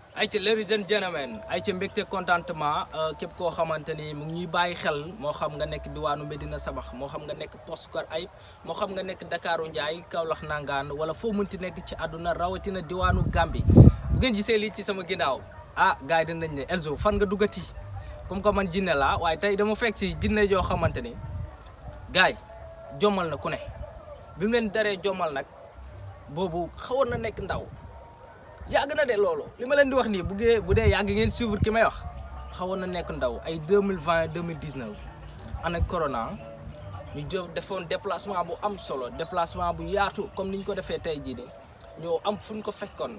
ay ca ladies and gentlemen ay ca mbégte contentement képp koo xamante ni mu ngi ñuy bàyyi xel moo xam nga nekk diwaanu Medina Sabax moo xam nga nekk Poste Kër Ayib moo xam nga nekk Dakaru Ndiaye Kaolack Nangaan wala foo mënti nekk ci àdduna rawatina diwaanu Gambie bu ngeen gisee lii ci sama ginnaaw ah gars yi dinañ ne Elzo fan nga duggati comme que man jinne laa waaye tey dama fekk si jinne joo xamante ni gars yi jommal na ku ne bi mu leen daree jommal nag boobu xawoon na nekk ndaw yàgg na de loolu li ma leen di wax nii bu dee bu dee yàgg ngeen suivre ki may wax xawoon na nekk ndaw ay 2020 2019 ànd ak corona ñu jë defoon déplacement bu am solo déplacement bu yaatu comme ni ñu ko defee tey jii de ñoo am fu ñu ko fekkoon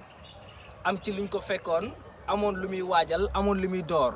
am ci luñ ko fekkoon amoon lu muy waajal amoon lu muy door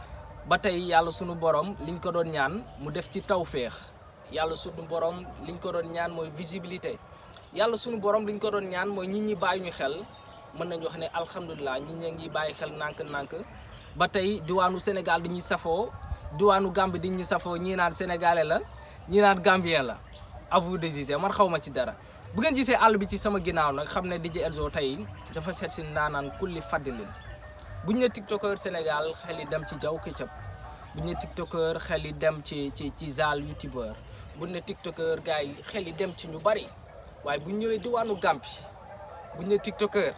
ba tey yàlla sunu borom liñ ko doon ñaan mu def ci tawféex yàlla sunu borom liñ ko doon ñaan mooy visibilité yàlla sunu borom liñ ko doon ñaan mooy nit ñi bàyyi ñu xel. mën nañu wax ne alhamdulilah ñi ñi ngi bàyyi xel nànk-nànk ba tey diwaanu Sénégal di ñuy safoo diwaanu Gambie di ñuy safoo ñii naan sénégalais la ñii naan gambien la à vous de juger man xaw ma ci dara bu ngeen gisee àll bi ci sama ginnaaw nag xam ne DJ Elzo tey dafa seet si naanaan kulli faddilin bu ñu ne tiktokeur Sénégal xel yi dem ci Jaw Ketchup bu ñu ne tiktokeur xel yi dem ci ci ci Zal youtubeur bu ñu ne tiktokeur gars yi xel yi dem ci ñu bari waaye bu ñu ñëwee diwaanu Gambie bu ñu ne tiktokeur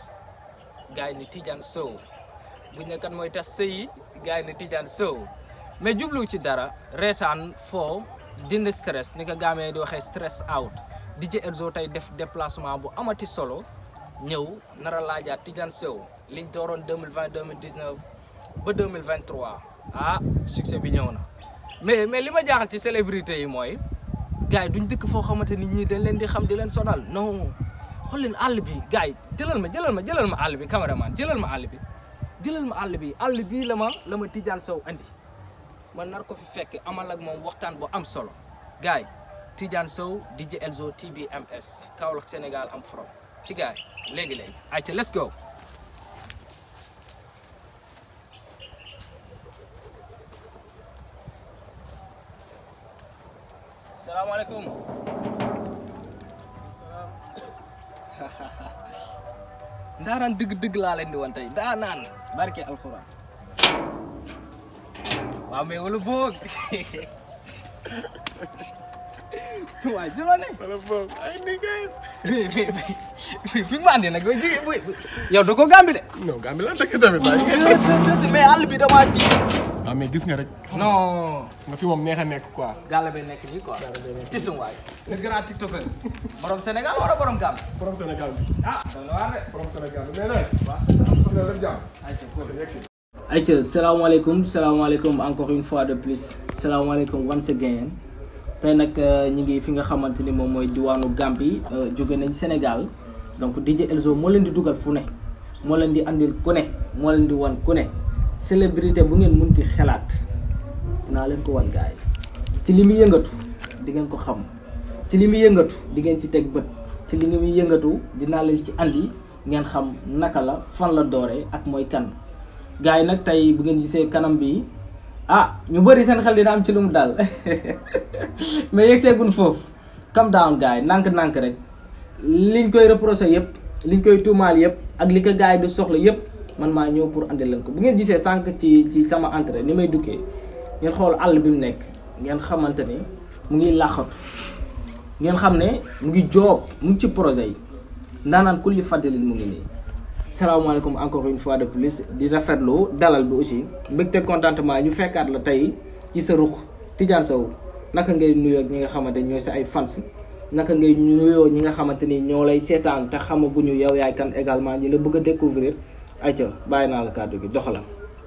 gaay ni Tidiane Sow buñ ne kat mooy tas sëyi gaay ni Tidiane Sow mais jublu ci dara reetaan foo dindi stress ni ko gaamee di waxee stress out DJ Elzo tey def déplacement bu amati solo ñëw nar a laajaat Tidiane Sow liñ dooroon 2020 2019 ba 2023 ah succès bi ñëw na mais mais li ma jaaxal ci célébrité yi mooy gars yi duñ dëkk foo xamante nit ñi dañ leen di xam di leen sonal non xool leen àll bi gars yi jëlal ma jëlal ma jëlal ma àll bi caméraman jëlal ma àll bi jëlal ma àll bi àll bii la ma la ma Tidiane Sow andi man nar ko fi fekk amal ak moom waxtaan bu am solo gars yi Tidiane Sow DJ Elzo TBMS Kaolack Sénégal am from ci gars yi léegi léegi ayca let's go. salaamaaleykum. ndaanaan dëgg-dëgg laa leen di wan tey ndaanaan barke alxuraan waaw mais wala boog su waay jëloo ne wala boog ay ni kay. fi mu andi nag jigi bu yow da ko gambi de non Gambie lan dëkk tamit bàyyi. mais àll bi damaa ji waaw mais gis nga rek. non nga fi moom neex a nekk quoi. gàlla bay nekk nii quoi ci sum waay le grand tiktoker borom Sénégal wala borom Gambie borom Sénégal bi. ah dana waar de borom Sénégal bi mais nice. waaw am na lépp jàmm. ayca cool yegg si. ayca salaamaaleykum salaamaaleykum encore une fois de plus salaamaaleykum once again tey nag ñu ngi fi nga xamante ni moom mooy diwaanu Gambie jóge nañ Sénégal donc DJ Elzo moo leen di dugal fu ne moo leen di andil ku ne moo leen di wan ku ne célébrité bu ngeen munti xelaat dinaa leen ko wan gaay ci li muy yëngatu di ngeen ko xam ci li muy yëngatu di ngeen ci teg bët ci li muy yëngatu dinaa leen ci andi ngeen xam naka la fan la dooree ak mooy kan gars yi nag tey bu ngeen gisee kanam bi ah ñu bëri seen xel dina am ci lu mu dal mais yegg seegun foofu calm down gars yi nànk-nànk rek liñ koy reproché yëpp liñ koy tuumaal yëpp ak li ko gars yi du soxla yëpp man maa ñëw pour andi leen ko bu ngeen gisee sànq ci ci sama entrée ni may duggee ngeen xool àll bi mu nekk ngeen xamante ni mu ngi làqatu ngeen xam ne mu ngi joob mu ngi ci projet yi ndaanaan kulli fàttalin mu ngi nii salaamaaleykum encore une fois de plus di rafetlu dalal bi aussi mbégte contentement ñu fekkaat la tey ci sa ruq Tidiane Sow naka ngay nuyoo ak ñi nga xamante ni ñooy sa ay fans naka ngay nuyoo ñi nga xamante ni ñoo lay seetaan te xamaguñu yow yaay kan également ñi la bëgg a découvrir ayca bàyyi naa la kàddu gi doxalam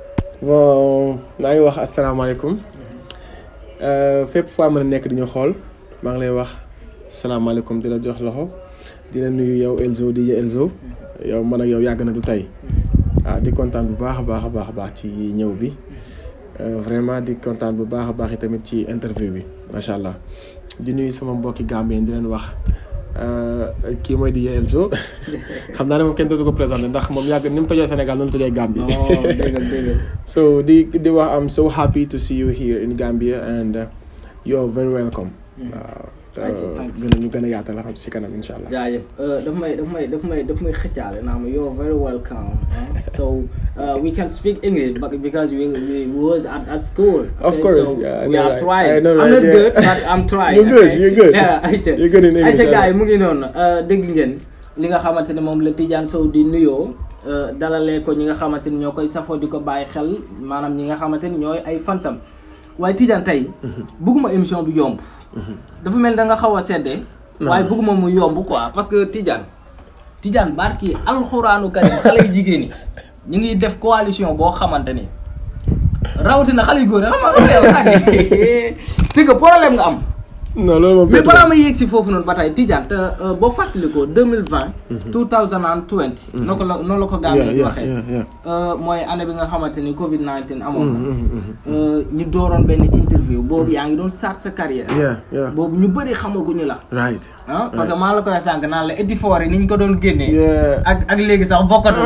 bon maa ngi wax asalaamaaleykum fépp foo mën a nekk di ñu xool maa ngi lay wax salaamaaleykum di la jox loxo di la nuyu yow Elzo di Elzo yow man ak yow yàgg na du tey ah di kontaan bu baax a baax a baax a baax ci ñëw bi vraiment di kontaan bu baax a baax tamit ci interview bi macha allah di nuyu sama mbokki Gambien di leen wax kii mooy di Elzo xam naa ne moom kenn dootu ko présenté ndax moom yàgg ni mu tojee Sénégal noonu la tojee Gambie. déggal déggal so di di wax I'm so happy to see you here in Gambia and uh, you're very welcome. waaw Thank you, thank you. gën a ñu gën a yaatal xam si kanam incha allah. jaajëf daf may daf may daf may daf may xëccaale naa ma yow very welcome ah. so uh, we can speak English, but because we, we was at, at school. Of okay, course, so yeah, I we know, are right. trying. I know, I'm right, not yeah. good, but I'm trying. You're good, okay? you're good. Yeah, ayca. You're good in English, ayca I gars yi know. mu ngi noonu uh, dégg ngeen li nga xamante ne moom la Tidiane Sow di nuyoo uh, dalalee ko ñi nga xamante ni ñoo koy safoo di ko bàyyi xel maanaam ñi nga xamante ni ñooy ay fansam waaye Tidiane tey bëgguma émission bi yomb dafa mel da nga xaw a seddee waaye bëgguma mu yomb quoi parce que Tidiane Tidiane barki alxuraanu karim xale yu jigéen ñi ñu ngi def coalition boo xamante ni rawatina xale yu góor yi xam nga yow sax c'est que problème nga am non loolu moom mais bett balaa na. may yegg si foofu noonu ba tey Tidiane te euh, boo fàttalikoo 2020 2020 noo ko la noonu la ko yeah gàmmee di yeah waxee yeah yeah. Euh, mooy année bi nga xamante ni Covid 19 amoon na. Mhm, mhm, Euh, ñu dooroon benn interview boobu yaa ngi doon start sa carrière. yeah yeah boobu ñu bëri xamaguñu la. right. ah parce que maa la koy sànq naan la Eddie Ford yi ni ñu ko doon génnee. yeah ak ak léegi sax bokkatul.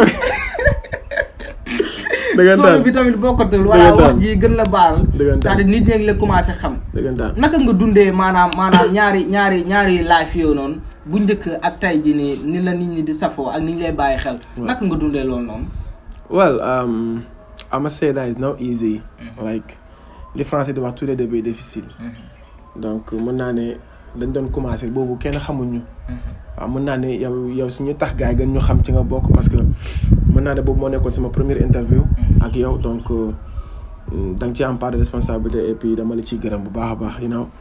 dëggantaan solo bi tamit bokkatul. wala Dëggantaan. wax ji gën la baal. Dëggantaan. c'est-à-dire nit ñi la commencé xam. dëggantaan. naka nga dundee maanaam maanaam ñaari ñaari ñaari life yoo noonu bu njëkk ak tey ji nii ni la nit ñi di safoo ak ni ñu lay bàyyi xel. naka nga dundee loolu noonu. Well, um, I must say that it's not easy. Like, les Français di wax tous les débuts difficile. Donc, mën naa ne dañ doon commencé boobu kenn xamuñu. waaw mën naa ne yow yow suñu tax gars yi gën ñu xam ci nga bokk parce que mën naa ne boobu moo nekkoon sama première interview. ak yow donc euh, da nga ci am part de responsabilité et puis dama la ciy gërëm bu baax a baax you know.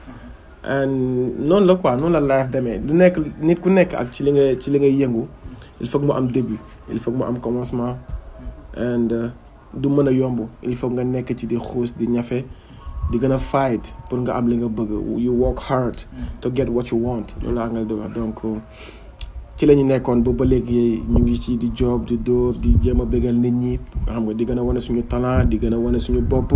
and noonu la quoi noonu la life demee lu nekk nit ku nekk ak ci li nga ci li ngay yëngu il faut que mu am début il faut que mu am commencement. and uh, du mën a yomb il faut nga nekk ci di xuus di ñafe di gën a fight pour nga am li nga bëgg you work hard to get what you want loolu laa nga di wax donc uh, ci la ñu nekkoon ba ba léegi ñu ngi ci di job di dóor di jéem a bégal nit ñi xam nga di gën a wane suñu talent di gën a wane suñu bopp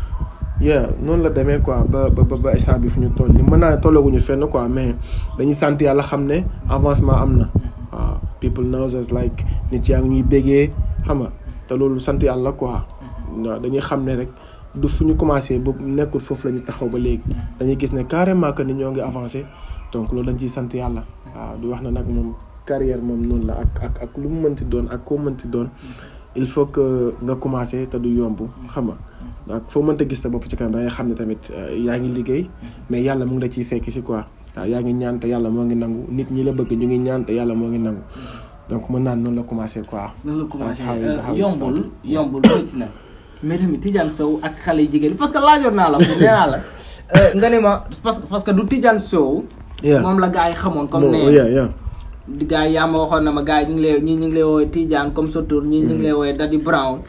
yeah noonu la demee quoi ba ba ba instant bi fu ñu toll ni mën naa ne tollaguñu fenn quoi mais dañuy sant yàlla xam ne avancement am na waaw people knows us like nit yaa ngi ñuy bégee xam nga te loolu sant yàlla quoi waaw dañuy xam ne rek du fu ñu commencé ba nekkul foofu la ñu taxaw ba léegi dañuy gis ne carrément que ni ñoo ngi avancé donc loolu dañ ciy sant yàlla waaw di wax na nag moom carrière moom noonu la ak ak ak lu mu mënti doon ak koo mënti doon il faut que nga commencé te du yomb xam nga donc foo mënta gis sa bopp ci kanam da ngay xam ne tamit euh, yaa ngi liggéey mais yàlla mu ngi la ciy fekk si quoi waaw yaa ngi ñaan te yàlla moo ngi nangu nit ñi la bëgg ñu ngi ñaan te yàlla moo ngi nangu donc mën naan noonu la commencé quoi. nan la commencé That's how it- how it yombul started. yombul métti na mais tamit Tidiane Sow ak xale yu jigéen parce que laajoon naa la ko nee naa la euh, nga ne ma parce que parce que du Tidiane Sow Yeah. moom la gars yi xamoon comme Bon, ne yeah, yeah. di gars yi yaa ma waxoon na ma gars yi ñu ngi lay ñii ñu ngi lay woowee Tidiane comme sa tur ñii ñu ngi lay woowee Daddy Brown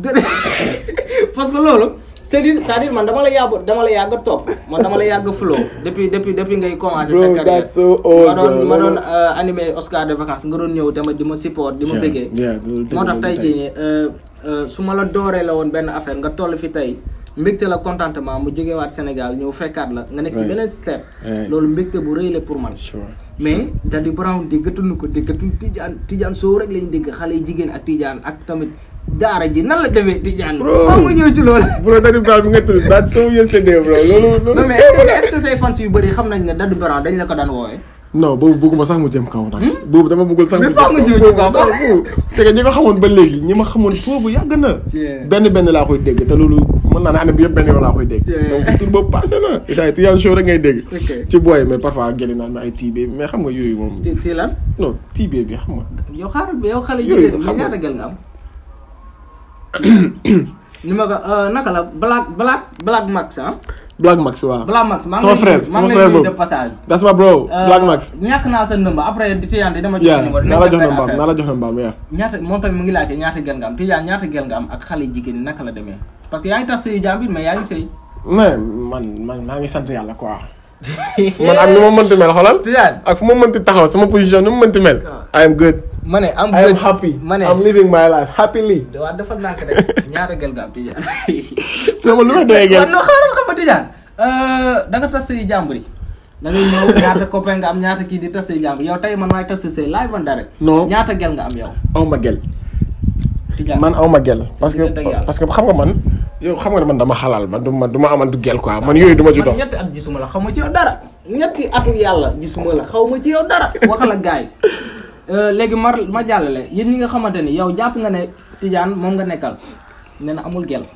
parce que loolu c'est-à-dire c'est-à-dire man dama la yàgg dama la yàgg a topp man dama la yàgg a flow depuis depuis depuis ngay commencé sa Bro, carrière that's so old, ma doon bro. ma doon Loolu- euh, animé Oscar de vacances nga doon ñëw dama di ma support di ma Yeah, bëggee yeah, loolu dëgg moo tax la tey tey. jii nii euh, euh, su ma la dooree la woon benn affaire nga toll fi tey mbégte la contentement mu jógewaat Sénégal ñëw fekkaat la nga nekk ci Right. beneen step Right. loolu mbégte bu rëy la pour man Sure. mais Daddy Brown déggatuñu ko déggatuñu Tidiane Tidiane Sow rek lañu dégg xale yi jigéen ak Tidiane ak tamit daara ji nan la demee Tidiane Bro. foo ma ñëw ci loolu bro Daddy Brown bi nga tudd that's so yesterday bro loolu loolu. non mais est-ce que est-ce que say fans yu bëri xam nañ ne Daddy Brown dañ la ko daan woowee non boobu bëgguma sax mu jëm kaw nag. boobu dama bëggul sax Mais mu faa nga ñëw ci kaw. boobu boobu. c'est que ñi nga xamoon ba léegi ñi ma xamoon boobu yàgg na. Yeah. benn benn laa koy dégg te loolu mën naa ne année bi yëpp benn yoon laa koy dégg. Yeah. donc tur boobu passé na. isaay Tidiane Show rek ngay dégg. Ok. ci booy mais parfois génne naan ma ay tiibee mais xam nga yooyu moom. ci ci lan non tiibee bi xam nga. yow xaaral bi yow xale Yooyu jigéen bi xam nga. ñaata gel nga am ni ma ko euh, naka la Black Black Black Max ah Black Max waaw. Black Max maa ngi sama lay frère nuyu- maa sama ngi frère lay nuyu boobu. de passage that's my bro. Euh, Black Max. ñàkk naa sa nëmba après di Tidiane dama jox yeah sa numéro naa la jox na benn mbaam affaire. naa la jox na mbaam yeah. ñaata moom tamit mu ngi laajte ñaata gel nga am Tidiane ñaata gel nga am ak xale jigéen ñi naka la demee parce que yaa ngi tax sëy jàmbit mais yaa ngi sëy mais man man maa ngi sant yàlla quoi. man ak nu ma mënti mel xoolal. Tidiane ak fu ma mënti taxaw sama position nu mu mënti mel. I am good. ma ne am I am good. happy. ma ne I'm living my life happily. waa dafa nànk rek ñaata gel nga am Tidiane non man lu may doyee waaw gel. non xaaral xam nga Tidiane da nga tas sëy jàmbur yi da ngay ñëw ñaata copain nga am ñaata kii di tas sëy jàmbur yow tey man maay tas sëy live and direct Non. ñaata gel nga am yow aw ma gel. Tidiane man aw ma gel. parce que Diggante ak yàlla. parce que xam nga man. yow xam nga ne man dama xalaal man du ma du ma amantu gel quoi man yooyu du ma ci dox. man ñetti at gisuma la xaw ma ci yow dara ñetti atu yàlla gisuma la xaw ma ci yow dara waxal ak gars yi léegi ma ma jàllale yéen ñi nga xamante ni yow jàpp nga ne Tidiane moom nga nekkal nee na amul gel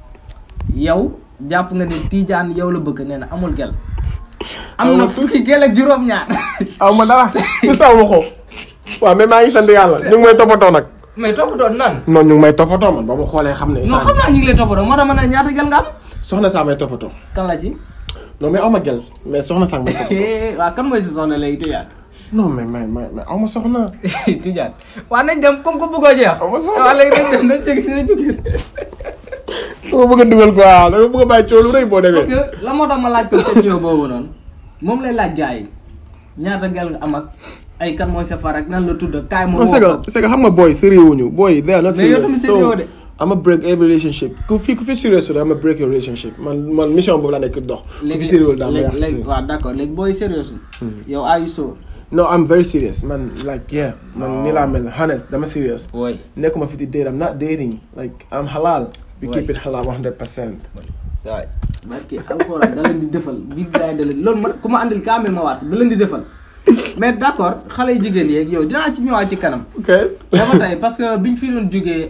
yow jàpp nga ni Tidiane yow la bëgg nee na amul gel am na fukki gel ak juróom-ñaar aw ma dara tu saw ma ko waaw mais maa ngi sant yàlla ñu ngi may toppatoo nag mais toppatoo nan non ñu ngi may toppatoo man ba ma xoolee xam ne non xam naa ñu ngi lay toppatoo moo tax ma ne ñaata gel nga am soxna saa may toppatoo kan la ci non mais aw ma gel mais soxna saa may toppatoo waaw kan mooy si soxna léegi Tidiane non mais mais mais mais aw ma soxna Tidiane waaw nañ dem comme que bëggoo jeex aw ma soxna waaw léegi nañ dem nañ jóge nañ jóge dama bëgg a dugal quoi dama bëgg a bàyyi coow lu rëy boo parce demee que la moo tax ma laaj ko question boobu noonu moom lay laaj gars yi ñaata gel nga am ak ay kan mooy sa far ak nan la tudd ak kaay moom non c'est que c'est que xam nga booy sérieux wuñu booy they are not Mais yow serious tamit sérieux so de. I'm a break every relationship ku fi ku fi serious su I'm a break your relationship man man mission boobu laa nekk dox ku fi sérieux daa ma léegi yàq léegi waaw d'accord léegi booy sérieux yow are you sure no I'm very serious man like yeah man ni laa mel honest dama serious wooy nekkuma fi di date I'm not dating like I'm halal we Ouais. keep it halal 100 percent saay barki alxuraan da leen di defal bi gaay da leen loolu ma ku ma andil kaamil ma waat da leen di defal mais d'accord xale yu jigéen yeeg yow dinaa ci ñëwaat ci kanam ok dafa tey parce que biñ fi doon jógee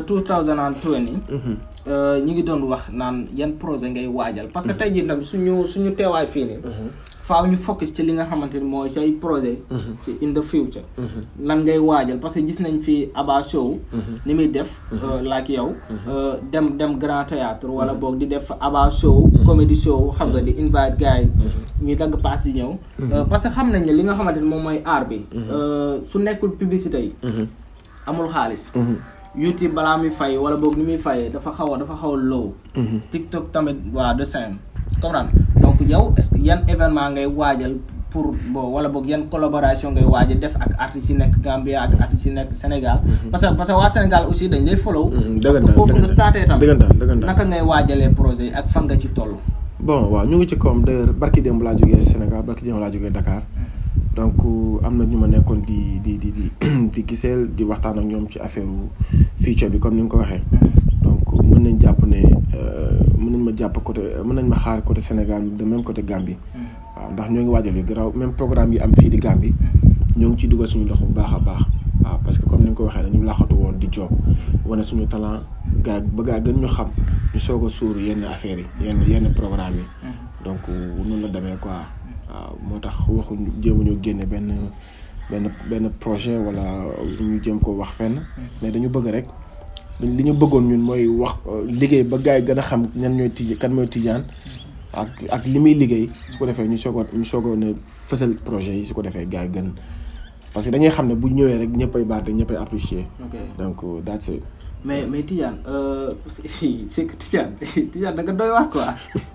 2020 euh, ñi ngi doon wax naan yan projet ngay waajal parce que tey jii nag suñu suñu teewaay fii nii faaw ñu focus ci li nga xamante ni mooy say projet ci in the future lan ngay waajal parce que gis nañ fi Aba Show ni muy def euh, like yow euh, dem dem grand théâtre wala boog di def Aba Show comedy show xam nga di invite gars yi ñuy dagg pass di ñëw Euh, parce que xam nañ ne li nga xamante ni moom mooy art bi euh, su nekkul publicité yi amul xaalis YouTube balaa muy fay wala boog ni muy fayee dafa xaw a dafa xaw a low TikTok tamit waa de same comprendre donc yow est-ce que yan événement ngay waajal pour bon wala boog yan collaboration ngay waajal def ak artistes yi nekk Gambia ak artistes yi nekk Sénégal parce que parce que waa Sénégal aussi dañ lay follow parce que foofu nga starté tam dëggantaan dëggantaan naka ngay waajalee projet yi ak fan nga ci toll bon waaw ñu ngi ci koom d'ailleurs barki démb laa jógee Sénégal barki démb laa jógee Dakar donc am na ñu ma nekkoon di di di di di giseel di waxtaan ak ñoom ci affaire future bi comme ni nga ko waxee donc mën nañ jàpp ne euh, mën nañ ma jàpp côté mën nañ ma xaar côté Sénégal de même côté Gambie waaw ndax ñoo ngi waajal yu garaaw même programme yi am fii di Gambie ñoo ngi ciy dugal suñu loxo bu baax a baax waaw parce que comme ni nga ko waxee dañu laxatu woon di job wane suñu talent gaa ba gaa gën ñu xam ñu soog a suur yenn affaires yi yenn yenn programme yi donc noonu la demee quoi waaw moo tax waxuñu jéemuñu génne benn benn benn projet wala ñu jéem ko wax fenn mais dañu bëgg rek li ñu bëggoon ñun mooy wax liggéey ba gars yi gën a xam ñan ñooy tij kan mooy tijaan ak ak li muy liggéey su ko defee ñu soog a ñu soog a ne fësal projet yi su ko defee gars yi gën parce que dañuy xam ne bu ñëwee rek ñëppay baat te ñëppay apprécier ok donc that's it mais mais Tidiane euh, parce que c'est que Tidiane Tidiane da nga doy wax quoi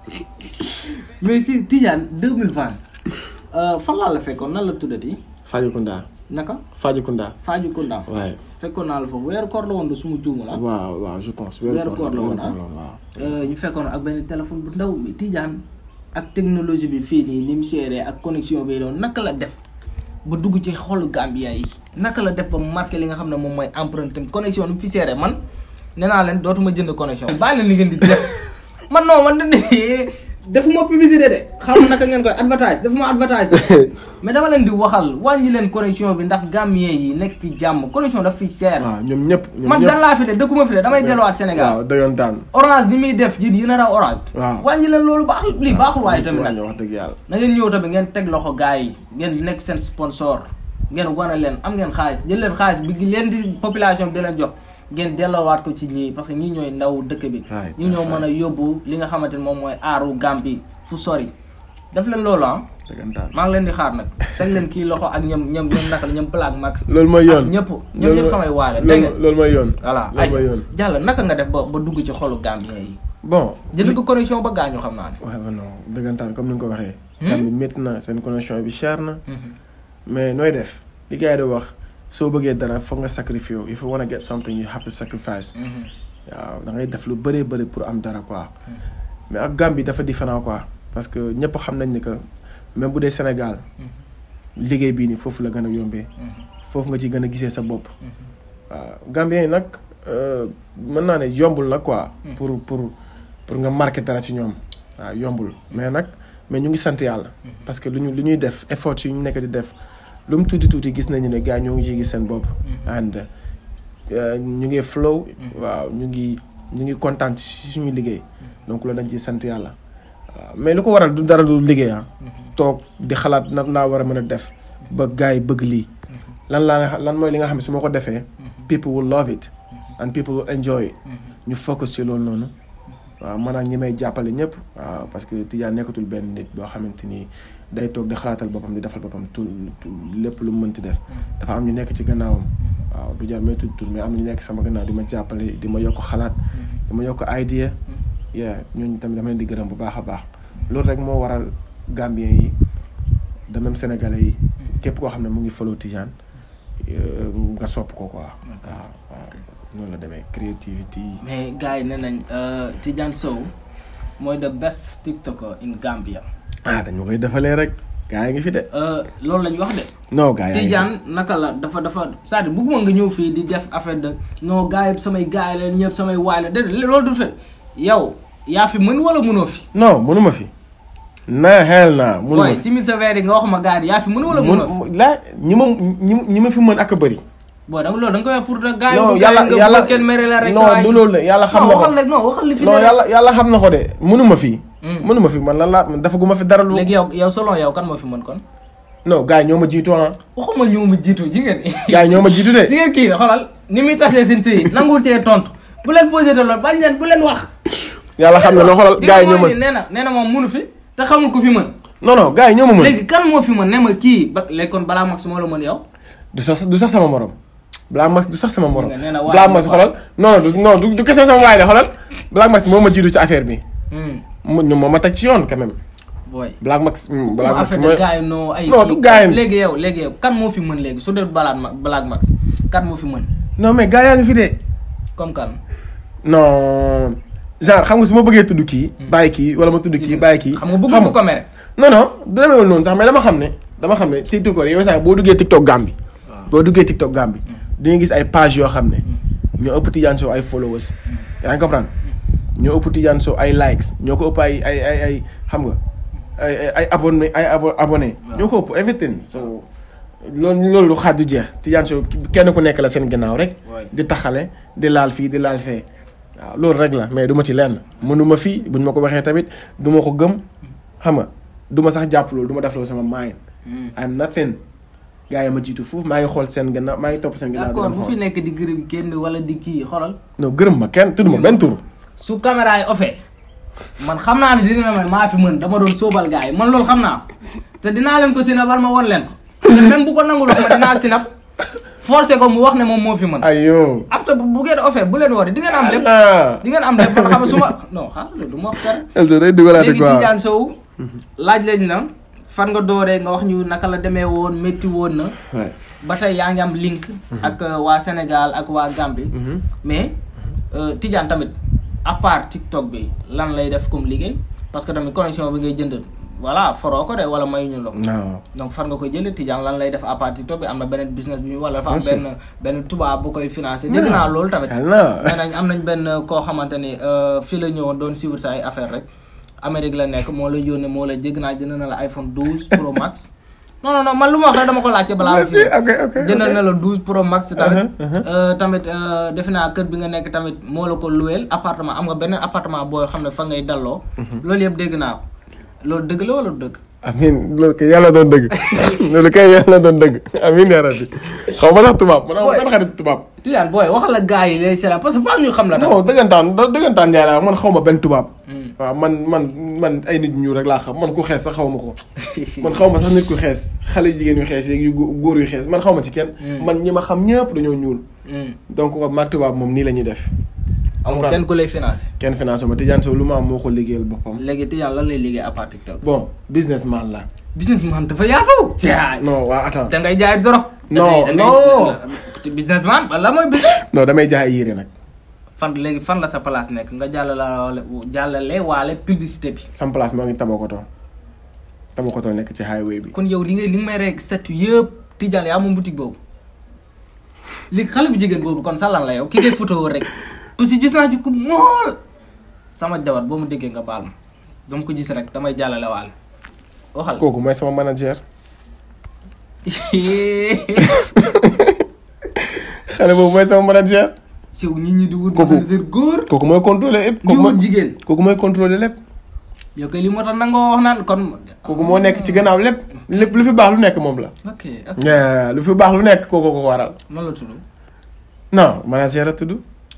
mais si Tidiane 2020 euh, fan laa la fekkoon nan la tuddati Fajikunda naka Fajikunda Fajikunda waaye fekkoon naa la foofu weeru koor la woon de suma juumu la waaw waaw je pense Weeru koor la woon, ah. waaw Euh, ñu fekkoon ak benn téléphone bu ndaw bi Tidiane ak technologie bi fii nii ni mu seeree ak connexion bi doon naka la def ba dugg ci xolu Gambia yi naka la def ba marqué li nga xam ne moom mooy empreinte am connexion ni mu fi seeree man nee naa leen dootuma jënd connexion bàyyi leen li ngeen di def man non man de defuma publicité de xam naka ngeen koy advertise defuma advertise mais dama leen di waxal wàññi leen connexion bi ndax Gambien yi nekk ci jàmm connexion daf fi seer waaw ñoom ñëpp ñoom man ñëpp gan laa fi de dëkkuma fi de damay delluwaat Sénégal waaw dëggantaan orange ni muy def ji yi nar a orange. waaw. wàññi leen loolu baax lii baaxul waaye tamit nag. wax dëgg yàlla na ngeen ñëw tamit ngeen teg loxo gars yi ngeen nekk seen sponsor ngeen wane leen am ngeen xaalis jël leen xaalis bi leen di population bi di leen jox ngeen delloowaat ko ci ñii parce que ñii ñooy ndaw dëkk bi. Right, ñii ñoo that's mën a yóbbu li nga xamante ni moom mooy aaru Gambie fu sori. def leen loolu ah dëggantaan maa ngi leen di xaar nag teg leen kii loxo ak ñoom ñoom ñoom naka la ñoom Black Max. loolu mooy yoon ak ñëpp ñoom ñëpp samay waale dégg loolu ngeen. loolu mooy yoon voilà loolu mooy yoon jàll naka nga def ba ba dugg ci xolu Gambien yi. bon jënd ko connexion ba gaañu xam naa ne. waaw non dëggantaan comme ni nga ko waxee kan bi métti na seen connexion bi cher na mais nooy def li gars yi di wax soo bëggee dara foog nga sacrifice if you wanna get something you have to sacrifice waaw da ngay def lu bëree bëri pour am dara quoi mais ak Gambie dafa différent quoi parce que ñëpp xam nañ ni que même bu dee Sénégal liggéey bii nii foofu la gën a yombee foofu nga ci gën a gisee sa bopp waaw Gambien yi nag euh, mën naa ne yombul nag quoi pour pour pour nga marqué dara ci ñoom waaw yombul mais nag mais ñu ngi sant yàlla parce que lu ñu lu ñuy def effort yi ñu nekk di def lu mu tuuti tuuti gis nañu ne gars ñoo ngi ciy gis seen bopp and euh, ñu ngi flow waaw ñu ngi ñu ngi kontaan ci suñu liggéey donc loolu dañ ciy sant yàlla waaw mais lu ko waral du dara du liggéey ah toog di xalaat nan laa war a mën a def ba gars yi bëgg lii lan laa nga lan mooy li nga xam ne su ma ko defee people will love it and people will enjoy it ñu focus ci loolu noonu waaw man ak ñi may jàppale ñëpp waaw parce que Tidiane nekkatul benn nit boo xamante ni day toog di xalaatal boppam di defal boppam tout lépp lu mu mënti def dafa am ñu nekk ci gannaawam waaw du jar may tudd tur mais am na ñu nekk sama gannaaw di ma jàppale di ma yokk xalaat di ma yokk idea yeah ñooñu tamit dama leen di gërëm bu baax a baax loolu rek moo waral Gambien yi de même Sénégalais yi képp koo xam ne mu ngi follow Tidiane euh, nga sopp ko quoi waaw waaw noonu la demee creativity mais gars yi nee nañ euh, Tidiane Sow mooy the best tiktoker in Gambia ah dañu koy defalee rek gaa yi ngi fi de Euh, loolu lañ wax de non gaa yi Tidiane naka la dafa dafa c'est-à-dire bëgguma nga ñëw fii di def affaire de non gars yi samay gars yi leen ñëpp samay waay la déedéet loolu du fait yow yaa fi mën wala mënoo fi non mënuma fi na xel naa mënuma waaye fi si mille sévère yi nga wax ma gars yi yaa fi mën wala mënoo fi mun laa ñi ma ñi ñi ma fi mën ak a bëri boo da nga loolu da nga koy wax pour que gars yi non bu yàlla gars yi nga yàlla bëgg kenn mere la rek non sa waay. du loolu de yàlla xam non na ko waxal rek non waxal li fi non ne rek. yàlla yàlla xam na ko de mënuma fi Hmm. mënuma fi man lan laa man dafa gu ma fi dara lu léegi yow yow selon yow kan moo fi mën kon non gars yi ñoo ma jiitu ah waxuma ñëw ma jiitu jigéen gars yi ñoo ma jiitu de jigéen kii xoolal ni muy tasee seen sëy nanguwul cee tontu bu leen posé de loolu bañ leen bu leen wax yàlla xam na loo xoolal gars yi ñoo ma nee na nee na moom mënu fi te xamul ko fi mën non non gars yi ñoo ma mën léegi kan moo fi mën ne ma kii ba léegi kon balaa max moo la mën yow du sax du sax sama morom Black Max du sax sama morom nga nee na waay Black nga Max waay. xoolal non non du non du du question sama waay de xoolal Black Max moo ma jiitu ci affaire bi mu ñu moo ma teg ci yoon quand même booy Black Max hmm, Black Black Max affaire mooy de gars yi noo ay Non, kii. du gars yi. léegi yow léegi yow kan moo fi mën léegi su dee balaat ma Black Max kan moo fi mën non mais gars yaa ngi fi de comme kan non genre xam nga su ma bëggee tudd kii bàyyi kii wala ma tudd kii bàyyi kii xam nga bëgg ko mere non non du demeewul noonu sax mais dama xam ne dama xam ne TikTok yow sax boo duggee TikTok Gambie boo duggee TikTok Gambie di nga gis ay page yoo xam ne ñoo ëpp Tidiane Sow ay followers yaa ngi comprendre ñoo ëpp Tidiane Sow ay likes ñoo ko ëpp ay ay ay ay xam nga ay ay ay abonné ay abo abonné ñoo ko ëpp everything so loolu loolu xaaj du jeex Tidiane Sow kenn ku nekk la seen gannaaw rek Ouais. di taxale di laal fii di laal fee waaw loolu rek la mais du ma ci lenn mënuma fii buñ ma ko waxee tamit du ma ko gëm xam nga du ma sax jàpp loolu du ma def loolu sama mind I'm nothing gars yi ma jiitu foofu maa ngi xool seen gannaaw maa ngi topp seen gannaaw di d'accord leen bu fi xool nekk di gërëm kenn wala di kii xoolal non gërëm ma kenn tudd ma benn tur su caméra yi offee man xam naa ne dina ma maa fi mën dama doon sóobal gars yi man loolu xam naa ko te dinaa leen ko sinabal ma won leen ko te même bu ko nangul wax ma dinaa sinab forcé ko mu wax ne moom moo fi mën ayo after bu bu ngeen offee bu leen wari di ngeen am lépp ah di ngeen am lépp man xam nga su ma non xam loolu du ma wax dara Elzo day dugalaate léegi quoi Tidiane Sow laaj lañ na fan nga dooree nga wax ñu naka la demee woon métti woon na Ouais. ba tey yaa ngi am link ak euh, waa Sénégal ak waa Gambie Mhm. mais euh, Tidiane tamit à part TikTok bi lan lay def comme liggéey parce que tamit connexion bi ngay jënd voilà foroo ko de wala may ñu la ko non donc fan nga koy jëlee Tidiane lan lay def à part TikTok bi am na beneen business bi ñu wala dafa am Bien sûr. benn benn tubaab bu koy financé dégg naa loolu tamit Ah, non. nee nañ am nañ benn koo xamante ni euh, fii la ñëwoon doon suivre sa ay affaire rek Amérique la nekk moo la yónnee moo la dégg naa jënd na la iPhone 12 Pro Max non non non man lu ma wax rek dama ko laajte balaa Merci, ok, ok, jëndal ok. na la 12 Pro Max tamit Uh-huh, uh-huh. Euh, tamit euh, defe naa kër bi nga nekk tamit moo la ko luweel appartement am nga beneen appartement boo xam ne fa ngay dalloo loolu yëpp dégg naa ko loolu dëgg la wala du dëgg amin loolu kay yàlla doon dëgg loolu kay yàlla doon dëgg amin yaa rabbi xaw ma sax tubaab man Boy. man xarit tubaab Tidiane booy waxal la gars yi lay seetaan parce que faa ñu xam la nag non dëggantaan da- dëggantaan njaay laa man xaw ma benn tubaab Hmm. waaw man man man ay nit ñu rek laa xam man ku xees sax xaw ma ko man xaw ma sax nit ku xees xale yu jigéen yu xees yeeg yu gó- góor yu xees man xaw ma ci kenn Hmm. man ñi ma xam ñëpp dañoo ñuul Hmm. donc maag tubaab moom nii la ñuy def amul Comprendre. kenn ku lay financé kenn financé ma Tidiane Sow lu ma am moo ko liggéeyal boppam léegi Tidiane lan lay liggéey à part TikTok bon businessman la businessman dafa yaatu jaay non waa attends da ngay jaay dorog Non, Da ngay- da non. ngay- businessman la mooy business non damay jaay ay yére nag fan léegi fan la sa place nekk nga jàllale jàllale waale publicité bi sam place moo ngi Tabakoto Tabakoto nekk ci highway bi kon yow li nga li nga may rek statut yëpp Tidiane yaa moom boutique boobu léegi xale bu jigéen boobu kon sa lan la yow ki ngay photo rek parce que gis naa ci ku mool sama jabar boo mu déggee nga baal ma dama ko gis rek damay jàllale waale waxal kooku mooy sama manager xale boobu mooy sama manager ci nit ñi di wut Kooku- manager góor kooku mooy contrôler lépp di kooku wut mooy jigéen kooku mooy contrôler lépp yow kay li moo tax nangoo wax naan kon kooku moo nekk ci gannaaw lépp lépp lu fi baax lu nekk moom la ok ok Yeah, lu fi baax lu nekk kooku ko waral man la tudd non manager a tudd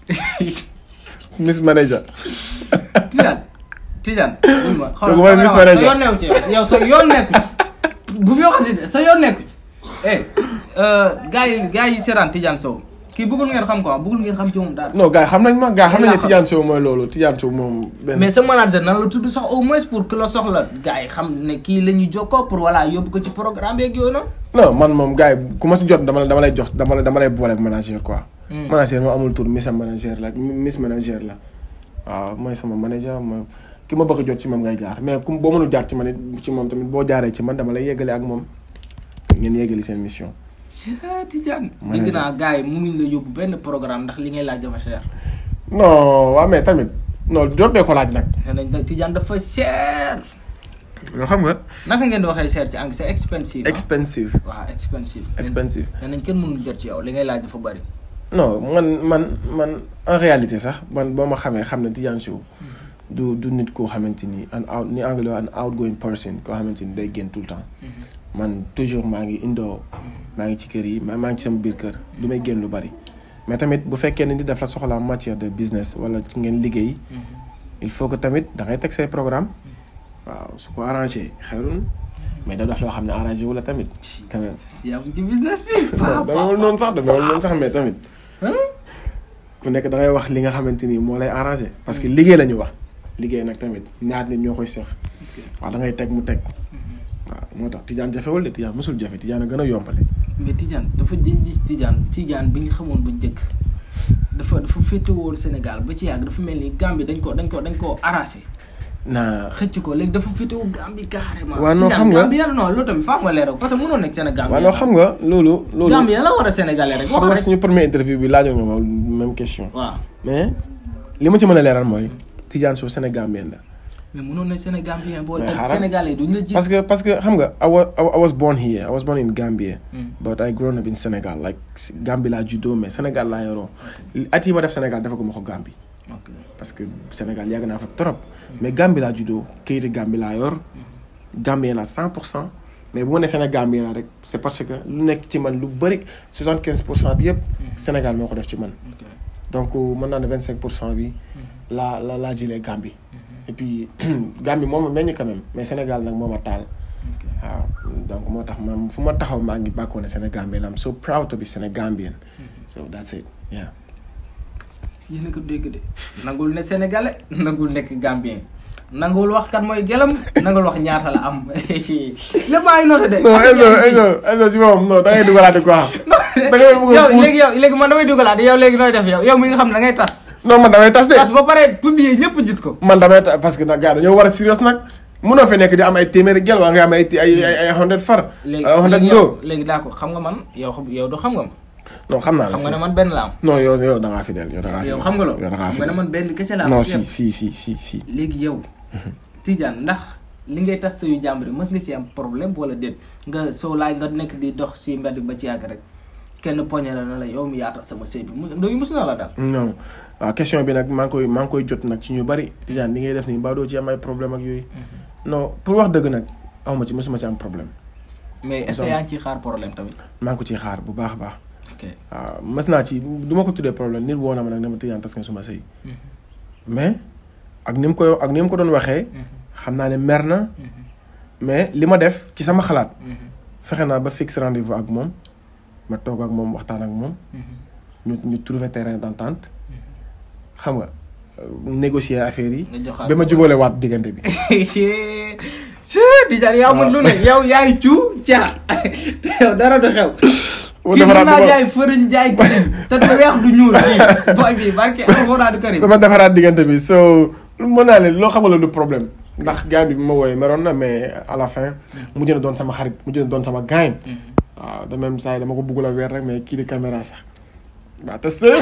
miss manager Tidiane Tidiane wuy ma Kooku mooy Miss sa Manager. yoon nekku ci yow yow sa yoon nekku ci bu fi waxati de sa yoon nekku ci eh gars yi gars yi seetaan Tidiane Sow kii bëggul ngeen xam ko bëggul ngeen xam ci moom dara non gars yi xam nañ ma gars yi xam nañ ne Yaa xam. Tidiane Sow mooy loolu Tidiane Sow moom benn mais sa manager nan la tudd sax au moins pour que la soxla gars yi xam ne kii la ñuy jokkoo pour voilà yóbbu ko ci programme beeg yooyu noonu non man moom gars yi ku ma si jot dama la dama lay jox dama la dama lay boole ak manager quoi Hmm. manager moom amul tur miss manager la miss manager la waaw mooy sama manager ma ki ma bëgg a jot ci moom ngay jaar mais ku boo mënul jaar ci man it ci moom tamit boo jaaree ci man dama lay yeggale ak moom ngeen yeggali seen mission ah Tidiane Manager. dégg naa gars yi mënuñ la yóbbu benn programme ndax li ngay laaj dafa cher non waaw mais tamit non jot bee ko laaj nag nee nañ nag Tidiane dafa cher yoo xam nga naka ngeen di waxee cher ci anglais c'est expensive ah. expensive waaw expensive expensive nee nañ kenn mënul jot ci yow li ngay laaj dafa bari non man man man en réalité sax man boo ma xamee xam ne Tidiane Sow du du nit koo xamante ni an out ni anglais an outgoing person koo xamante ni day génn tout le temps man toujours maa ngi indoo maa ngi ci kër yi maa maa ngi ci sama biir kër du may génn lu bari mais tamit bu fekkee ne nit dafa soxla en matière de business wala ci ngeen liggéey il faut que tamit da ngay teg say programme waaw su ko arrangé xeyrun mais da def loo xam ne arrangé wu la tamit quand même yaa ngi ci business bi non damewul noonu sax damewul noonu sax mais tamit ku nekk da ngay wax li nga xamante ni moo lay arrangé parce que liggéey la ñu wax liggéey nag tamit ñaar nit ñoo koy seq waaw da ngay teg mu teg waaw moo tax Tidiane jafewul de Tidiane mosul jafe Tidiane a gën a yombale mais Tidiane dafa jën gis Tidiane Tidiane bi nga xamoon ba njëkk dafa dafa féete woon Sénégal ba ci yàgg dafa mel ni Gambie dañ ko dañ ko dañ koo arrasé naa xëcc ko léegi dafa féete woon Gambie carrément Waaw, non, xam nga- Gambie yàlla non loolu tamit faa nga leeral parce que mënoo nekk Sénégal waaw non xam nga loolu loolu Gambie yàlla war a sénégalais rek xam nga wax rek suñu premier interview bi laajoon nga ma même question waaw mais li ma ci mën a leeral mooy Tidiane Sow Sénégambien la mais mënoon na Sénégambien boo Mais ak xaaral. sénégalais duñ la gis parce que parce que xam nga I was, I was born here I was born in Gambia Hmm. but I grown up in Sénégal like Gambie laa juddoo mais Sénégal laa yoroo at yi ma def Sénégal dafa ko ma ko Gambie ok parce que Sénégal yàgg naa fa trop mais Gambie laa juddoo kayiti Gambie laa yor Gambien la 100 pour cent mais bu ma nee Sénégambien la rek c'est parce que lu nekk ci man lu bëri 75 pour cent bi yëpp Sénégal moo ko def ci man ok donc mën naa ne 25 pour cent bi laa la laa jëlee Gambie et puis Gambie moo ma meññ quand même mais Sénégal nag moo ma taal ok waaw donc moo tax man fu ma taxaw maa ngi bàkkoo ne Sénégambien la am so proud to be Sénégambian so that's it yeah yéen a ko dégg de nangul ne sénégalais nangul nekk gambien nangul wax kat mooy gelam nangul wax ñaata la am lépp maa ngi noté de. non Elzo Elzo Elzo ci moom non da ngay dugalaate quoi da ngay bëgg a yow puus léegi yow léegi man damay dugalaat yow léegi nooy def yow yow mi nga xam ne da ngay tas. non man damay tas de tas ba pare publier ñëpp gis ko. man damay tas parce que nag gars dañoo war a serious nag mënoo fi nekk di am ay téeméeri gel wala nga am ay ay ay ay hundred far léegi ay hundred léegi ndoo yow léegi daa ko xam nga man yow xam yow du xam nga ma. non xam naa la xam si nga ne man benn la am. non yow yow da ngaa fidèle yow da ngaa yow fidèle xam nga loolu yow da ngaa xam nga ne fidèle man benn kese la am. non yow. si si si si si léegi yow Tidiane ndax li ngay tas yu jàmbur yi mës nga ci am problème wala déet nga soo laay nga nekk di dox si mbedd ba ci yàgg rek kenn poñe la na la yow mi yaatal sama sëy bi mu yooyu mës na la dal non waaw question bi nag maa ngi koy maa ngi koy jot nag ci ñu bari Tidiane li ngay def nii mbaa doo ci am ay problème ak yooyu non pour wax dëgg nag awma ci mosuma ci am problème mais est-ce que yaa ngi ciy xaar problème tamit maa ngi ko ciy xaar bu baax a baax ok waaw mës naa ci du ma ko tuddee problème nit woo na ma nag dama Tidiane tas nga suma sëy mais ak ni mu ko ak ni mu ko doon waxee xam naa ne mer na mais li ma def ci sama xalaat fexe naa ba fixe rendez-vous ak moom ma toog ak moom waxtaan ak moom ñu ñu trouver terrain d'entente xam nga euh, négocier affaire yi nga joxaat ba ma jubale waat diggante bi Tidiane yaa mën lu ne yow yaay cu ca te yow dara du xew Mu kii defaraat mën naa ba- jaay fëriñ jaay karim te du weex du ñuul kii boy bi barke alxuraanu karim dama defaraat diggante bi so mën naa leen loo xamala du problème ndax gaañ bi bi ma wooyee meroon na mais à la fin mujj na doon sama xarit mujj na doon sama gaañ waaw de même saa yi dama ko bëggul a weer rek mais kii di caméra sax waa te sëy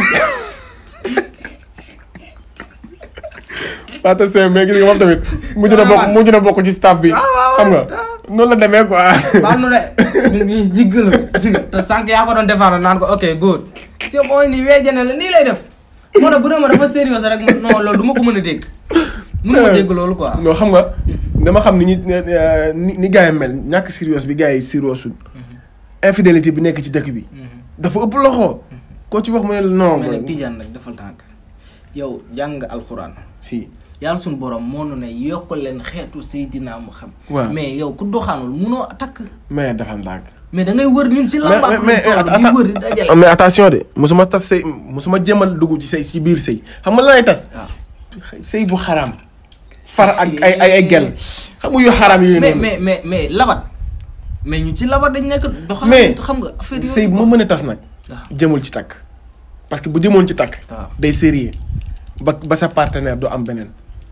waa te sëy mais gis nga moom tamit mujj na bokk mujj na bokk ci staff bi xam nga noonu la demee quoi baal nu de ñu ngi jiggalu te sànq yaa ko doon défendre naan ko ok good te mooy nii weejane la nii lay def moo tax bu dee ma dafa sérieux rek man non loolu du ma ko mën a dégg mënu ma dégg loolu quoi non xam nga dama xam ni ñi ni ni gars yi mel ñàkk sérieux bi gars yi sérieux infidélité bi nekk ci dëkk bi dafa ëpp loxo koo ci wax mu ne la non mais nag Tidiane nag defal tànk yow jàng nga alxuraan si yàlla suñu borom moo nu ne yokkal leen xeetu Seydina Muhammad waaw mais yow ku doxaanul munoo takk mais dafa ndànk mais da ngay wër ñun ci mais lambaat mais di wër di dajale mais attention de musuma tas sëy musuma jéemal dugg ci sëy ci biir sëy xam nga lan lay tas waaw sëy bu xaraam far ak ay ay ay gel xam nga yu xaraam yooyu mais noonu mais mais mais labat mais ñu ci labat dañ nekk doxaan Mais xam nga affaire yooyu sëy bu ma mën a tas nag waaw jëmul ci takk parce que bu jëmoon ci takk waaw day sérieux ba ba sa partenaire du am beneen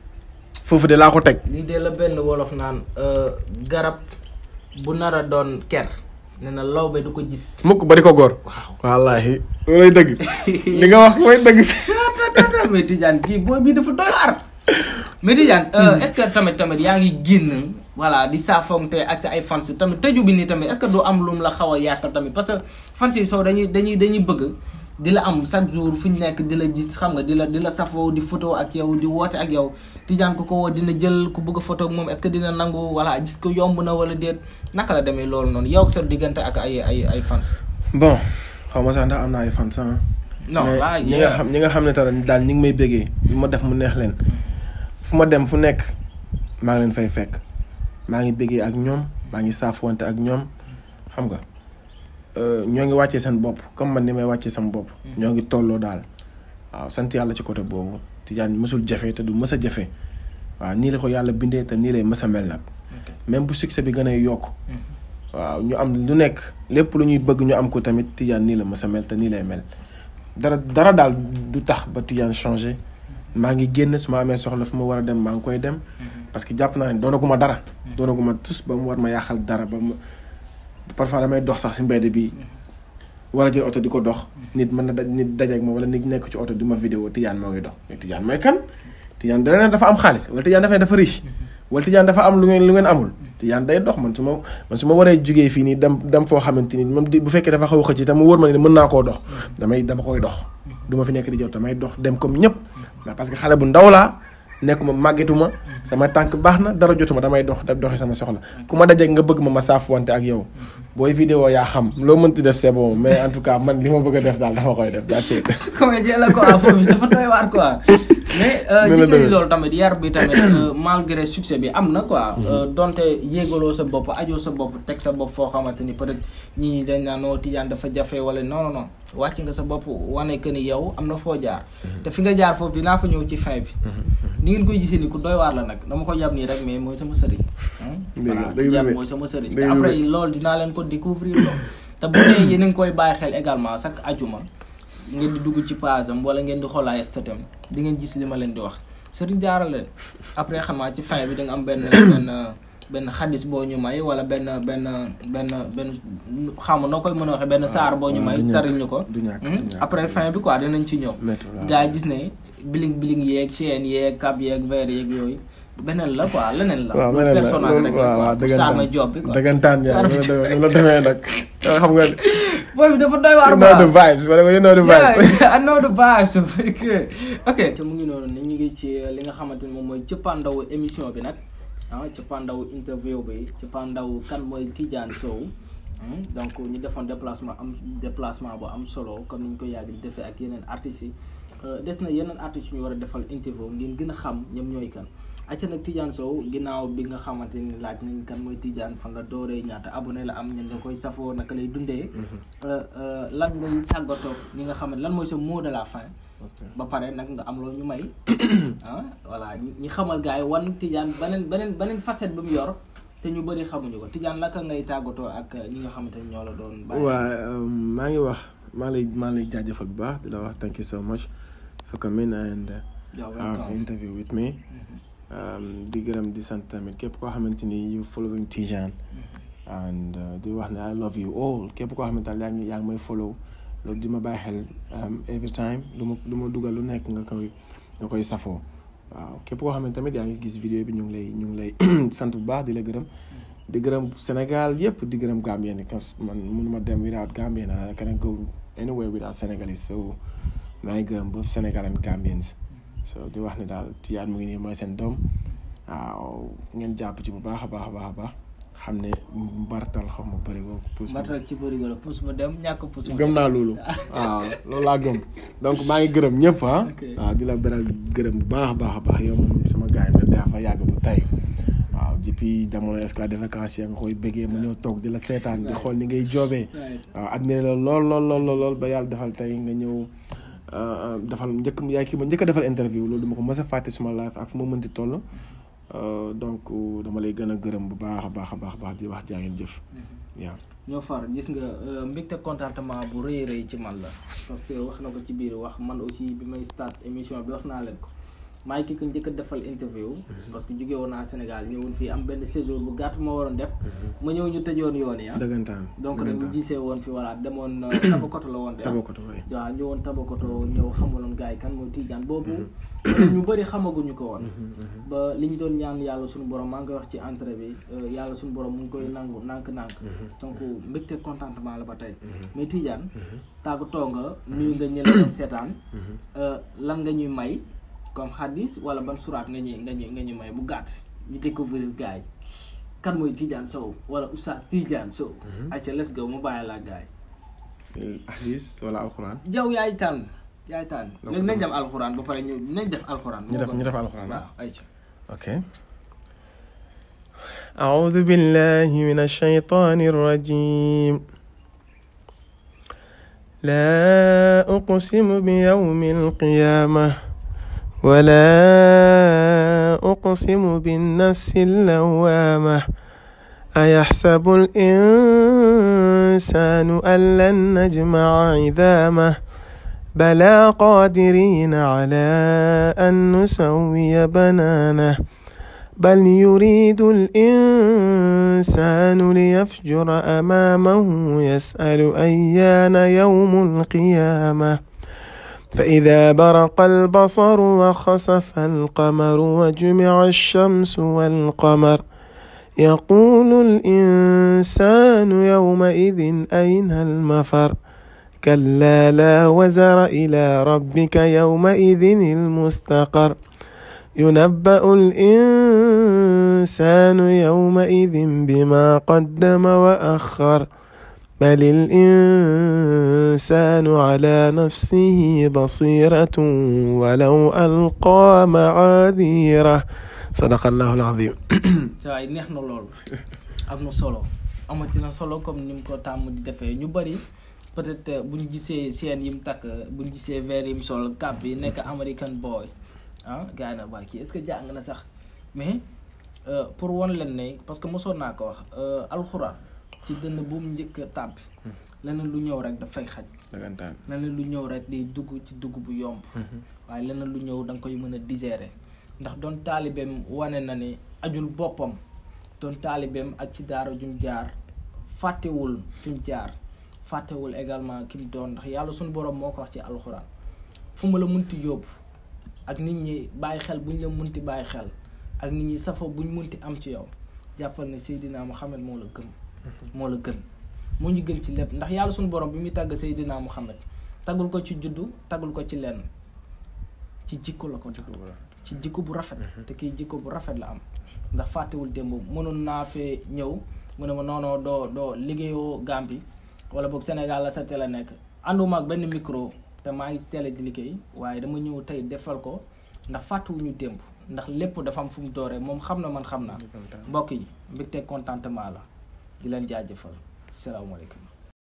foofu de laa ko teg lii de la benn wolof naan garab bu nar a doon ker ne na lawbe du ko gis mukk ba di ko góor waaw wallaahi loolay dëgg li nga wax mooy dëgg mais Tidiane kii booy bii dafa doy waar mais Tidiane est-ce que tamit tamit yaa ngi génn voilà di saafonte ak sa ay fans tamit tëju bi nii tamit est-ce que du am lum la xaw a yàqal tamit parce que fans yi soo dañuy dañuy dañuy bëgg di la am chaque jour fu ñu nekk di la gis xam nga di la di la safoo di photo ak yow di woote ak yow Tidiane ku ko woo dina jël ku bëgg a photo ak moom est-ce que dina nangu voilà gis ko yomb na wala déet naka la demee loolu noonu yow ak sa diggante ak ay ay ay fans bon xaw ma sax ndax am na ay fan sax non mais là ñi nga xam ñi nga xam ne tamit daal ñi ngi may béggee lu ma def mu neex leen fu ma dem fu nekk maa ngi leen fay fekk maa ngi béggee ak ñoom maa ngi saafuwante ak ñoom xam nga euh, ñoo ngi wàccee seen bopp comme man ni may wàccee sama bopp ñoo ngi tolloo daal waaw sant yàlla ci côté boobu Tidiane mësul jafe te du mës a jafe waaw nii la ko yàlla bindee te nii lay mës a mel nag même bu succès bi gën a yokk waaw ñu am lu nekk lépp lu ñuy bëgg ñu am ko tamit Tidiane nii la mës a mel te nii lay mel dara dara daal du tax ba Tidiane changé maa ngi génn su ma amee soxla fu ma war a dem maa ngi koy dem parce que jàpp naa ne doonaguma dara doonaguma tus ba mu war ma yàqal dara ba mu parfois damay dox sax si mbedd bi war a jël oto di ko dox nit mën na daj nit dajeek ma wala nit nekk ci oto di ma vidéo Tidiane moo ngi dox mais Tidiane mooy kan Tidiane dana ne dafa am xaalis wala Tidiane dafa ne dafa riche wala Tidiane dafa am lu ngeen lu ngeen amul Tidiane day dox man su ma man su ma waree jugee fii nii dem dem foo xamante ni même di bu fekkee dafa xaw a xëcc te mu wóor ma ne mën naa koo dox damay dama koy dox du ma fi nekk di jot damay dox dem comme ñëpp waaw parce que xale bu ndaw laa nekkuma màggetuma sama tànk baax na dara jotuma damay dox da doxi sama soxla ku ma dajeek nga bëgg ma ma saafuwante ak yow booy vidéo yaa xam loo mënti def c'est bon mais en tout cas man li ma bëgg a def daal dama koy def that's it comédien la quoi foofu dafa doy waar quoi mais euh, Ni la gis nañu demee. loolu tamit yar bi tamit euh, malgré succès bi am na quoi euh, donte yéegaloo sa bopp ajoo sa bopp teg sa bopp foo xamante ni peut-être ñi ñi dañ naan noo Tidiane dafa jafe wala non non non wàcc nga sa bopp wane que ni yow am na foo jaar te fi nga jaar foofu dinaa fa ñëw ci fin bi ni ngeen koy gisee ni ku doy waar la nag dama ko jàpp nii rek mais mooy sama sëriñ hmm? Dëgg la, voilà dëgg la Tidiane de. mooy sama sëriñ te Dëgg la après de. loolu dinaa leen ko découvrir loolu te bu dee yéen a ngi koy bàyyi xel également chaque ajuma ngeen di dugg ci page am wala ngeen di xool ay statam di ngeen gis li ma leen di wax sëriñ jaarale après xam naa ci fin bi da nga am benn benn benn xadis boo ñu may wala benn benn benn benn xam noo koy mën a waxee benn saar boo ñu waaw, may du ñàkk, taril ñu ko du ñàkk, du Hmm? ñàkk. après fin bi quoi dinañ ci ñëw métti waaw. gars yi gis ne biling biling yeeg chaîne yeeg cap yeeg verre yeeg yooyu beneen la quoi leneen la waaw loolu meneen la personnage loolu rek la waaw waaw quoi pour saama job bi quoi dëggantaan yaa Saama la job. demee la demee nag xam nga booy bi dafa doy waar you know the vibes wala you know the vibes Yeah, I know the vibes ok ok te mu ngi noonu ni ñu ngi ci li nga xamante ni moom mooy cëppaandawu émission bi nag ah cëppaandawu interview bi cëppaandawu kan mooy Tidiane Sow Hmm, donc ñu defoon déplacement am déplacement bu am solo comme ni ñu ko yàgg di defee ak yeneen artistes yi Euh, des na yeneen artistes yu ñu war a defal interview ngeen gën a xam ñoom ñooy kan acca nag Tidiane Sow ginnaaw bi nga xamante ni laaj nañ kan mooy Tidiane fan la dooree ñaata abonné la am ñen la koy safoo naka lay dundee Euh, euh, lan ngay tàggatoo ñi nga xam ne lan mooy sa mot de la fin ba pare nag nga am loo ñu may ah voilà ñi ñi xamal gars yi wan Tidiane beneen beneen beneen facette bi mu yor te ñu bëri xamuñu ko Tidiane naka ngay tàggatoo ak ñi nga xamante ni ñoo la doon bàyyi waa maa ngi wax maa lay maa lay jaajëfal bu baax di la wax thank you so much for coming and uh, You're have welcome. interview with me Um, di gërëm di sant tamit képp koo xamante ni you following Tidiane and uh, di wax ne I love you all képp koo xamante ne yaa ngi yaa ngi may follow loolu di ma bàyyi xel um, every time lu ma lu ma dugal lu nekk nga koy nga koy safoo waaw képp koo xamante tamit yaa ngi gis vidéo bi ñu ngi lay ñu ngi lay sant bu baax di la gërëm di gërëm Sénégal yëpp di gërëm Gambien yi parce que man mënuma dem without Gambien I cannot go anywhere without Senegalese so maa ngi gërëm both Sénégal and Gambians so di wax ne daal Tidiane mu ngi nii mooy seen doom waaw ngeen jàpp ci bu baax a baax a baax a baax xam ne mbartal xaw ma bëri ko puus mbartal ci bëri la puus ba dem ñàkk puus ba gëm naa loolu waaw loolu laa gëm donc maa ngi gërëm ñëpp ah Ok. waaw di la beral gërëm bu baax a baax a baax yow moom sama gars yi nga daa fa yàgg bu tey waaw depuis jamono escale de vacances ya nga koy bëggee ma ñëw toog di la seetaan di xool ni ngay joobee waaw admiré la lool lool lool lool lool ba yàlla defal tey nga ñëw euh, defal njëkk yaay kii ma njëkk a defal interview loolu duma ko mës a fàtte suma life ak fu ma mënti toll Euh, donc dama lay gën a gërëm bu baax a baax a baax a baax di wax jaa ngeen jëf waaw ñoo far gis nga euh, mbégte contentement bu rëy rëy ci man la parce que wax na ko ci biir wax man aussi bi may start émission bi wax naa leen ko maay ki ko njëkk a defal interview parce que jóge woon naa Sénégal ñëwoon fii am benn séjour bu gàtt ma waroon def ma ñëw ñu tëjoon yoon yi ah dëggantaan donc rek ñu dëggantaan gisee woon fi voilà demoon euh, Tabakoto la woon de ah. tabakoto way waaw ñëwoon Tabakoto ñëw xamaloon gars yi kan mooy Tidiane boobu ñu bëri xamaguñu ko woon ba li ñu doon ñaan yàlla suñu borom maa ngi koy wax ci entrée bi euh, yàlla suñu borom mu ngi koy nangu nànk-nànk donc mbégte contentement la ba tey mais Tidiane tàggatoo nga nuyu nga ñële doon seetaan euh, lan nga ñuy may comme xadis wala ban suraat nga ñuy nga ñuy nga ñuy may bu gàtt ñu découvrir gars yi kan mooy Tidiane Sow wala Oustaz Tidiane Sow ayca let's go mu bàyyi laa gars yi hadis wala alquran jaw yaay tànn yaay tànn Donc, léegi nañ dem alxuraan ba pare ñu nañ def alxuraan ñu def ñu def alquran waaw ayca اوكي أعوذ بالله من الشيطان الرجيم لا أقسم بيوم القيامة ولا أقسم بالنفس اللوامة أيحسب الإنسان أن لن نجمع عظامه بلى قادرين على أن نسوي بنانه بل يريد الإنسان ليفجر أمامه يسأل أيان يوم القيامة فإذا برق البصر وخسف القمر وجمع الشمس والقمر يقول الإنسان يومئذ أين المفر كلا لا وزر إلى ربك يومئذ المستقر ينبأ الإنسان يومئذ بما قدم وأخر بل الإنسان على نفسه بصيرة ولو ألقى معاذيره صدق الله العظيم saa yi neex na loolu am na solo amati na solo comme ni mu ko tàmm di defee ñu bëri peut-être buñ gisee seen yim takk buñ gisee verre yim sol cap bi nekk American boy ah gars yi na waa kii est-ce que jàng na sax mais euh, pour won leen ne parce que mosoon naa ko wax euh, alxuraan ci dënn bu mu njëkk a tàbbi leneen lu ñëw rek dafay xaj dëggantaan leneen lu ñëw rek day dugg ci dugg bu yomb waaye leneen lu ñëw da nga koy mën a digérer ndax doon taalibeem wane na ne ajul boppam doon taalibeem ak ci daara jum jaar fàttewul fi mu jaar fàttewul également ki mu doon ndax yàlla suñu borom moo ko wax ci alxuraan fu ma la munti yóbbu ak nit ñi bàyyi xel bu ñu la munti bàyyi xel ak nit ñi safo bu ñu munti am ci yow jàppal ne Seydina Muhammad moo la gëm moo la gën moo ñu gën ci lépp ndax yàlla suñu borom bi muy tàgg Seydina Muhammad tagul ko ci juddu tagul ko ci lenn ci jikko la ko tagg ci jikko bu rafet te kii jikko bu rafet la am ndax fàttewul démb mënoon naa fee ñëw mu ne ma noonoo doo doo liggéeyoo Gambie wala boog Sénégal la sa télé nekk ànduma ak benn micro te maa ngi télé di liggéey waaye dama ñëw tey defal ko ndax fàttewuñu démb ndax lépp dafa am fu mu dooree moom xam na man xam naa mbokk yi mbégte contentement la di leen jaajëfal salaamaaleykum